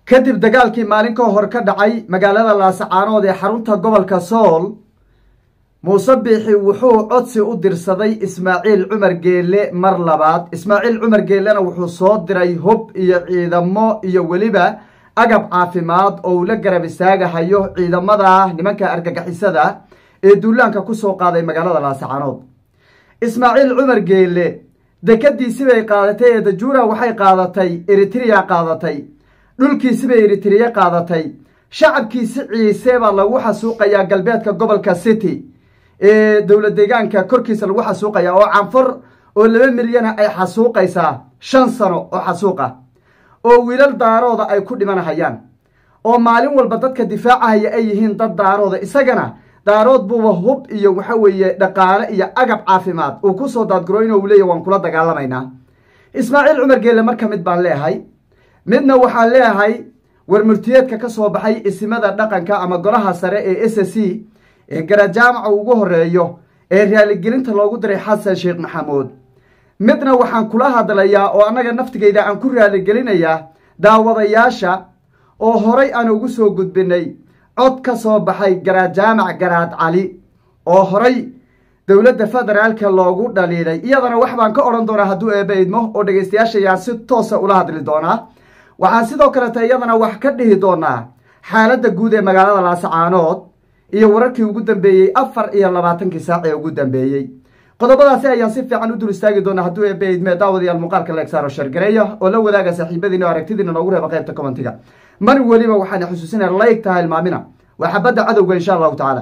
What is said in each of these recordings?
kadib dagaalkii maalin ka hor ka dhacay magaalada laasacaanood ee xarunta gobolka sool muuse biixi wuxuu codsi u dirsaday ismaaciil cumar geelle mar labaad ismaaciil cumar geellena wuxuu soo diray hub iyo ciidamo iyo weliba agab caafimaad oo uu la garab istaagahayo ciidamada nimanka argagixisada ee duulaanka ku soo qaaday magaalada laasacaanood ismaaciil cumar geelle dekadiisibay qaadatay ee dajuura waxay qaadatay eritrea qaadatay dhulkiisibay eritrea qaadatay shacabkiisi ciise baa lagu xasuuqayaa galbeedka gobolka city ee dowla deegaanka korkiisa lagu xasuuqaya oo canfar oo laba milyana ay xasuuqaysaa shan sano oo xasuuqa oo wiilal daarooda ay ku dhimanahayaan oo maalin walba dadka difaacahaya ay yihiin dad daarooda isagana daarood buuba hub iyo waxa weeye dhaqaale iyo agab caafimaad uu ku soo daadgurooyno uu leeyahy waan kula dagaalamaynaa ismaaciil cumar geelle marka mid baan leehay midna waxaan leeyahay warmurtiyeedka ka soo baxay isimada dhaqanka ama golaha sare ee s c ee garajaamaca ugu horeeyo ee raaligelinta loogu diray xasan sheekh maxamuud midna waxaan kula hadlayaa oo annaga naftigayda aan ku raaligelinayaa daawadayaasha oo horay aan ugu soo gudbinay cod ka soo baxay garajaamac garaad cali oo horay dowladda federaalka loogu dhaliilay iyadana wax baan ka odhan doonaa hadduu eebba idmo oo dhegaystayaashayaan si toosa ula hadli doonaa waxaan sidoo kaleta iyadana wax ka dhihi doonaa xaaladda guud ee magaalada laasacaanood iyo wararkii ugu dambeeyey afar iyo labaatankii saac ee ugu dambeeyey qodobadaasi ayaan si fiican u dul istaagi doonaa hadduu eebba idme daawadayaal muuqaalka leegsaaro shargareeya oo la wadaaga saaxiibadiina o aragtidiina noogu reeba qaybta commentiga mar weliba waxaan xusuusinaya layg taha ilmaamina waa xabadda cadowga insha allahu tacaala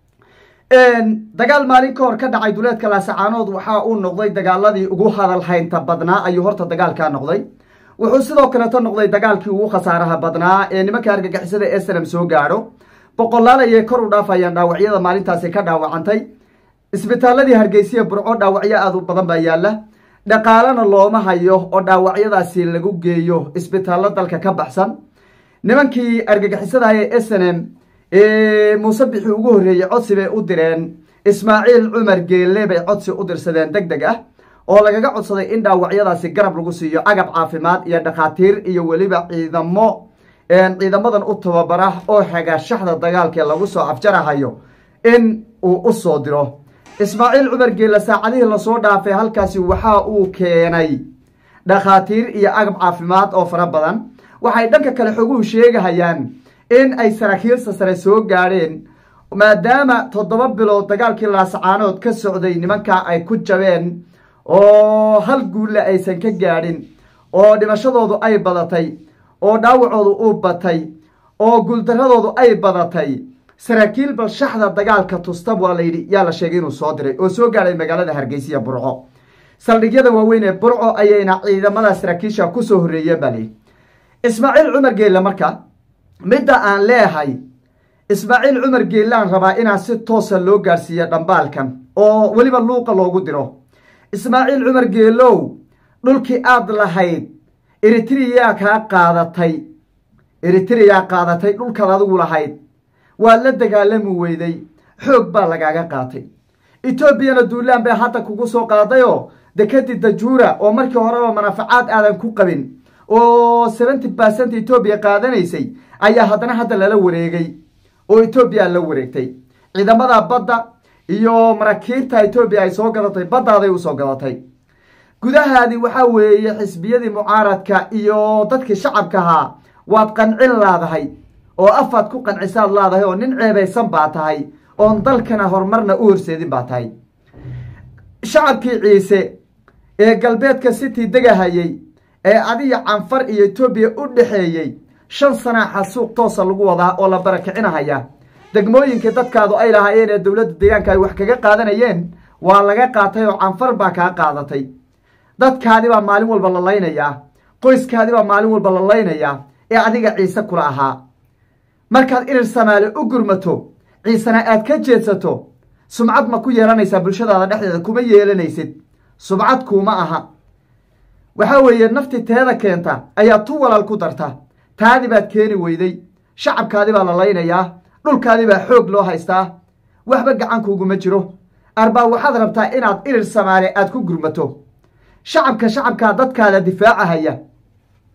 dagaal maalin ka hor ka dhacay duleedka laasacaanood waxaa uu noqday dagaaladii ugu hadal haynta badnaa ayuu horta dagaalkaa noqday wuxuu sidoo kaleeto noqday dagaalkii ugu khasaaraha badnaa ee nimanka argagixisada ee salam soo gaadho boqolaal ayay kor u dhaafayaan dhaawacyada maalintaasi ka dhaawacantay isbitaaladii hargeysiya burco dhaawacyo aad u badan baa yaalla dhaqaalena looma hayo oo dhaawacyadaasi lagu geeyo isbitaallo dalka ka baxsan nimankii argagixisadaha ee s n m ee muuse bixi ugu horreeyey codsi bay u direen ismaaciil cumar geelle bay codsi u dirsadeen deg deg ah oo lagaga codsaday in dhaawacyadaasi garab lagu siiyo agab caafimaad iyo dhakhaatiir iyo weliba ciidamo ciidamadan u tababara oo xagaashaxda dagaalkee lagu soo afjarahayo in uu u soo diro ismaaciil cumar geelle saacadihii lasoo dhaafay halkaasi waxa uu keenay dhakhaatiir iyo agab caafimaad oo fara badan waxay dhanka kale xoguhu sheegahayaan in ay saraakiilsa sare soo gaadheen maadaama toddoba bilood dagaalkii laasacaanood ka socday nimankaa ay ku jabeen oo hal guulle aysan ka gaadhin oo dhimashadoodu ay badatay oo dhaawacoodu uu batay oo guuldaradoodu ay badatay saraakiil balshaxda dagaalka tustab waa layidhi yaa la sheegay inuu soo diray oo soo gaadhay magaalada hargeysiya burco saldhigyada waaweyn ee burco ayayna ciidamada saraakiisha kusoo horreeyeen baa layidhi ismaaciil cumar geelle marka midda aan leehay ismaaciil cumar geellaan rabaa inaan si toosa loo gaadhsiiyo dhambaalkan oo weliba luuqa loogu diro ismaaciil cumar geelow dhulkii aad lahayd eritreyaa kaa qaadatay eritreyaa qaadatay dhulkaad adigu lahayd waad la dagaalami weyday xoog baa lagaaga qaatay etoobiyana duulaan bay hadda kugu soo qaadayoo dekadii dajuura oo markii horeba manafacaad aadan ku qabin oo seventy percent etoobiya qaadanaysay ayaa haddana hadda lala wareegay oo etoobiya la wareegtay ciidamada badda iyo maraakiibta etoobiya ay soo gadatay baddaaday usoo gadatay gudahaadii waxaa weeye xisbiyadii mucaaradka iyo dadkii shacabka ahaa waad qancin laadahay oo afaad ku qancisaad laadahay oo nin ceebaysan baa tahay oon dalkana horumarna u horseedin baa tahay shacabkii ciise ee galbeedka city degahayey ee adiga canfar iyo etoobiya u dhexeeyey shan sanaa xasuuq toosa lagu wadaa oo la barakicinahayaa degmooyinkii dadkaadu ay lahaayeen ee dowladda deegaanka ay wax kaga qaadanayeen waa laga qaatay oo canfar baa kaa qaadatay dadkaadi baa maalin walba la laynayaa qoyskaadi baa maalin walba la laynayaa ee adiga ciise kula ahaa markaad irir samaale u gurmato ciisena aad ka jeedsato sumcad ma ku yeelanaysaa bulshadaada dhexdeeda kuma yeelanaysid subcad kuuma aha waxaa weeye nafti teeda keenta ayaa tu walaal ku darta taadi baad keeni weyday shacabkaadi baa la laynayaa dhulkaadi baa xoog loo haystaa waxba gacankuuguma jiro arbaa waxaad rabtaa inaad irir samaale aad ku gurmato shacabka shacabkaa dadkaada difaacahaya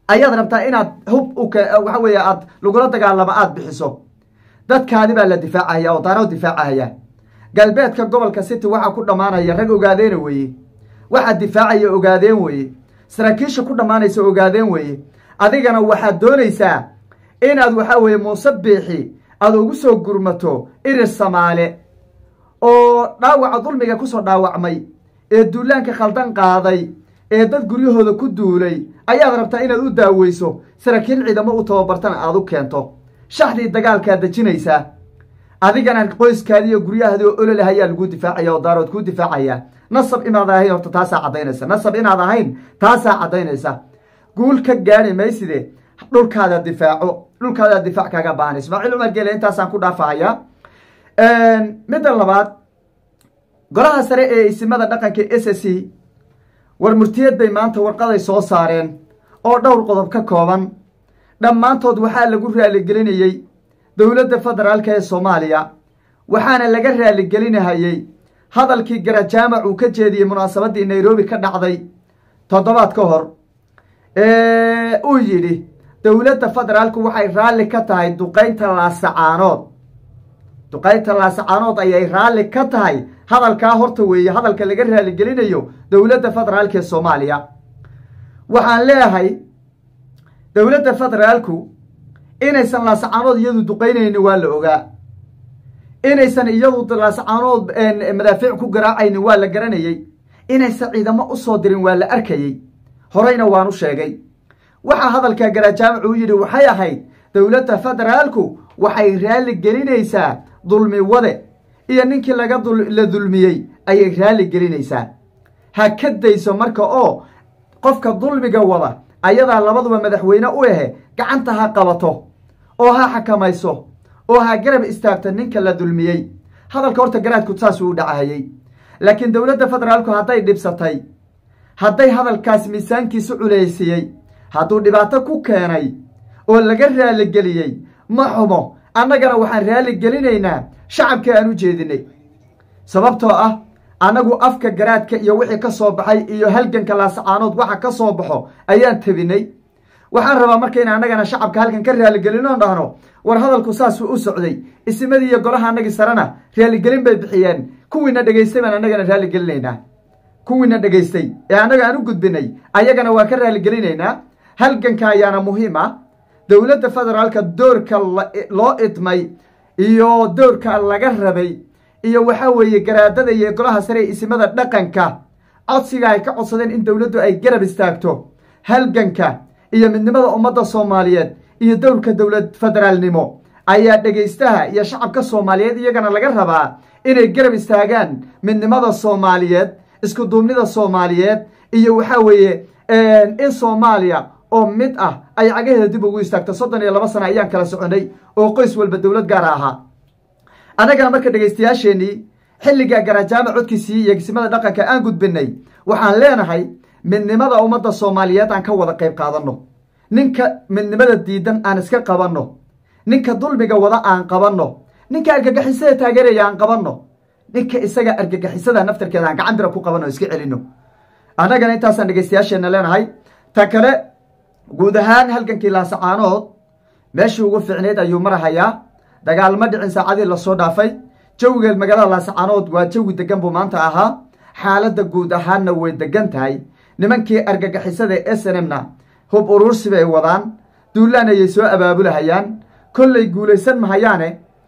ayaad rabtaa inaad hub waxa weeye aad lagula dagaalamo aada bixiso dadkaadi baa la difaacahaya oo daanoo difaacahaya galbeedka gobolka city waxaa ku dhammaanaya rag ogaadeena weeye waxaad difaacaya ogaadeen weeye saraakiisha ku dhammaanaysa ogaadeen weeye adigana waxaad doonaysaa inaad waxa weeye muuse biixi aad ugu soo gurmato irir samaale oo dhaawaca dulmiga kusoo dhaawacmay ee duulaanka khaldan qaaday ee dad guryahooda ku duulay ayaad rabtaa inaad u daaweyso saraakiil ciidamo u tababartana aad u keento shaxdii dagaalkaad dejinaysaa adigana qoyskaadi iyo guryahaadi oo ololeh ayaa laguu difaacaya oo daarood kuu difaacaya nasab inaad ahayn horta taasaa caddaynaysa nasab inaad ahayn taasaa caddaynaysa guul ka gaari mayside dhulkaada difaaco dhulkaada difaac kaaga baahan ismaaciil cumar geele intaasaan ku dhaafahayaa midda labaad golaha sare ee isimada dhaqanka s s c war murtiyad bay maanta warqaday soo saareen oo dhowr qodob ka kooban dhammaantood waxaa lagu raaligelinayey dowladda federaalka ee soomaaliya waxaana laga raaligelinahayey hadalkii garajaamac uu ka jeediyey munaasabaddii nairobi ka dhacday toddobaad ka hor uu yidhi dowladda federaalku waxay raalli ka tahay duqaynta laasacaanood duqaynta laasacaanood ayay raalli ka tahay hadalkaa horta weeye hadalka laga raaligelinayo dowladda federaalka ee soomaaliya waxaan leeyahay dowladda federaalku inaysan laasacaanood iyadu duqaynayni waa la ogaa inaysan iyadu laasacaanood madaafiic ku garaacayni waa la garanayey inaysan ciidamo u soo dirin waa la arkayey horeyna waan u sheegay waxaa hadalka garajaamac uu yidhi waxay ahayd dowladda federaalku waxay raalli gelinaysaa dulmi wade iyo ninkii laga la dulmiyey ayay raalli gelinaysaa ha ka dayso marka oo qofka dulmiga wada ayadaa labaduba madaxweyne u ahe gacanta ha qabato oo ha xakamayso oo ha garab istaagto ninka la dulmiyey hadalka horta garaadku saasuu u dhacahayey laakiin dowladda federaalku hadday dhibsatay hadday hadalkaas miisaankiisu culaysiyey hadduu dhibaato ku keenay oo laga raaligeliyey ma xumo annagana waxaan raalligelinaynaa shacabkii aan u jeedinay sababtoo ah annagu afka garaadka iyo wixii ka soo baxay iyo halganka laasacaanood waxa ka soo baxo ayaan tabinay waxaan rabaa marka in annagana shacabka halkan ka raaligelinoon dhahno war hadalku saasuu u socday isimadii iyo golaha annagii sarena raaligelin bay bixiyeen kuwiina dhegaystay baan annagana raalligelinaynaa kuwiina dhegaystay ee annaga aan u gudbinay ayagana waan ka raalligelinaynaa halganka ayaana muhiim ah dowladda federaalka doorka loo idmay iyo doorka laga rabay iyo waxaa weeye garaadada iyo golaha sare ee isimada dhaqanka codsiga ay ka codsadeen in dowladdu ay garab istaagto halganka iyo midnimada ummadda soomaaliyeed iyo dowrka dowlad federaalnimo ayaa dhegaystaha iyo shacabka soomaaliyeed iyagana laga rabaa inay garab istaagaan midnimada soomaaliyeed isku duubnida soomaaliyeed iyo waxaa weeye in soomaaliya oo mid ah ay cagaheeda dib ugu istaagto soddon iyo laba sana ayaan kala soconay oo qoys walba dowlad gaara ahaa annagana marka dhegaystayaasheenii xilliga garajaama codkiisii iyo gisimada dhaqanka aan gudbinay waxaan leenahay midnimada ummadda soomaaliyeed aan ka wada qayb qaadanno ninka midnimada diidan aan iska qabanno ninka dulmiga wada aan qabanno ninka argagixisada taageeraya aan qabanno ninka isaga argagixisada naftarkeeda aan gacan bira ku qabanno iska celinno annagana intaasaan dhegaystayaasheenna leenahay ta kale guud ahaan halgankii laasacaanood meeshii ugu fiicneyd ayuu marahayaa dagaalma dhicin saacadii lasoo dhaafay jawiga magaalada laasacaanood waa jawi degan buu maanta ahaa xaaladda guud ahaanna way degan tahay nimankii argagixisada ee s n m na hub uruursi bay wadaan duulaan ayay soo abaabulahayaan kollay guulaysan mahayaane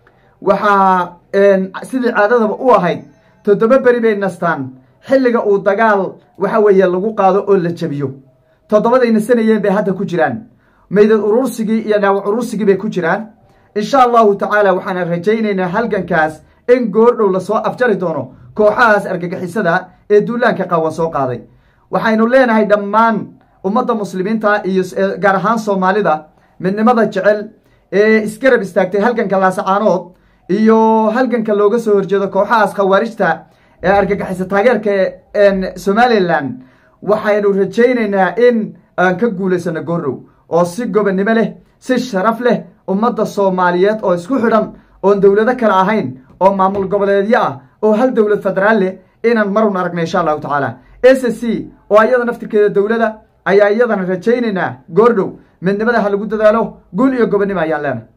waxaa sidii caadadaba u ahayd toddoba beri bay nastaan xilliga uu dagaal waxa weeye lagu qaado oo la jebiyo toddobaday nasanayeen bay hadda ku jiraan maydad uruursigii iyo dhaawac uruursigii bay ku jiraan insha allahu tacaala waxaan rajaynaynaa halgankaas in goordhow lasoo afjari doono kooxahaas argagixisada ee duulaanka qawan soo qaaday waxaynu leenahay dhammaan ummadda muslimiinta iyo gaar ahaan soomaalida midnimada jecel ee isgarab istaagtay halganka laasacaanood iyo halganka looga soo horjeedo kooxahaas khawaarijta ee argagixisa taageerka somalilan waxaynu rajaynaynaa in aan ka guulaysano goordhow oo si gobonnimo leh si sharaf leh ummadda soomaaliyeed oo isku xidhan oon dowlado kale ahayn oo maamul goboleedyo ah oo hal dowlad federaal leh inaan marun aragna insha allahu tacaala s c oo ayada naftirkeeda dowlada ayaa iyadana rajaynaynaa goordhow midnimada ha lagu dadaalo guul iyo gobonnimo ayaan leenahay